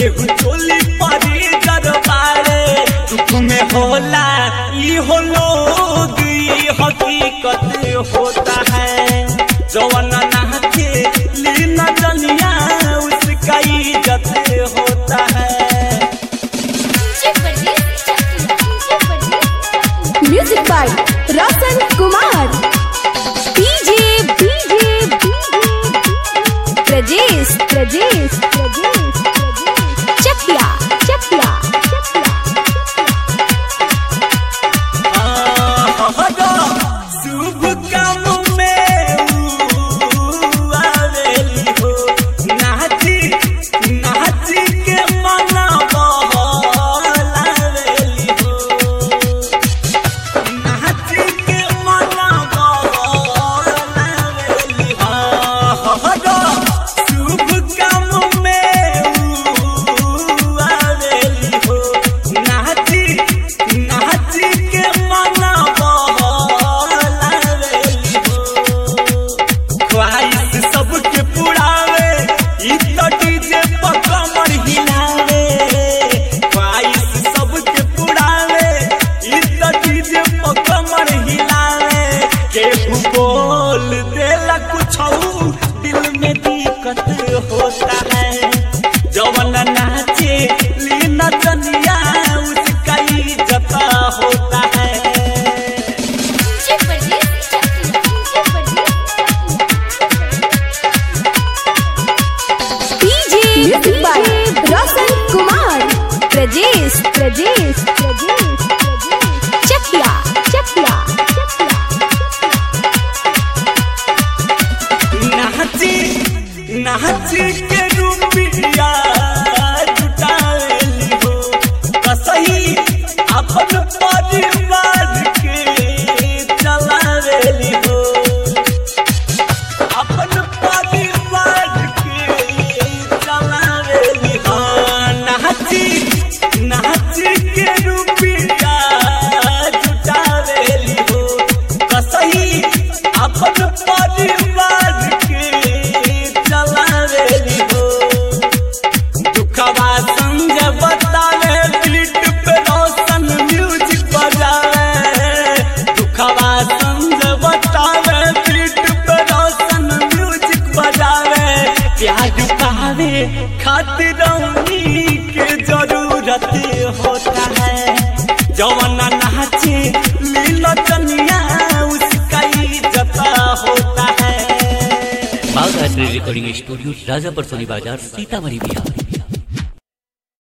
केहू चोली परी दरबारे दुख में होला ई हो लोग ई हकीकत होता है जवन नाचे लीना जनिया उसका इज्जत होता है music by Roshan Kumar DJ DJ Prajesh Prajesh Prajesh Chakia Chakia शुभ काम में ऊ आवेली हो नाची नाची के मना बहलावेली हो नाची के मना बहलावेली हो शुभ काम में ऊ आवेली हो नाची नाची के मना बहलावेली हो ख्वाहिश सबके पुरावे ई तो डीजे पर कमर हिलावे ख्वाहिश सबके पुरावे ई तो डीजे पर कमर हिलावे केहू बोल देला कुछ दिल में दिक्कत होता है जवन नाचे लीना जनिया उसका इज्जत होता है DJ music by Roshan Kumar Prajesh Prajesh Prajesh Chakia Chakia नाची नाची के रूपिया जुटावेली हो कसही अपन परिवार के चलावेली हो अपन परिवार के चलावेली हो नाची नाची के रूपिया जुटावेली हो कसही अपन परिवार के चलावेली हो दुखवा संग बतावे बीट पे रोशन म्यूजिक बजावे दुखवा संग बतावे बीट पे रोशन म्यूजिक बजावे प्यार पावे खातिर रौनी के जरूरत होता है जवन नाचे लीला चनिया उसका इज्जत होता है बाघ रिकॉर्डिंग स्टूडियो राजापुर सोनी बाजार सीतामढ़ी बिहार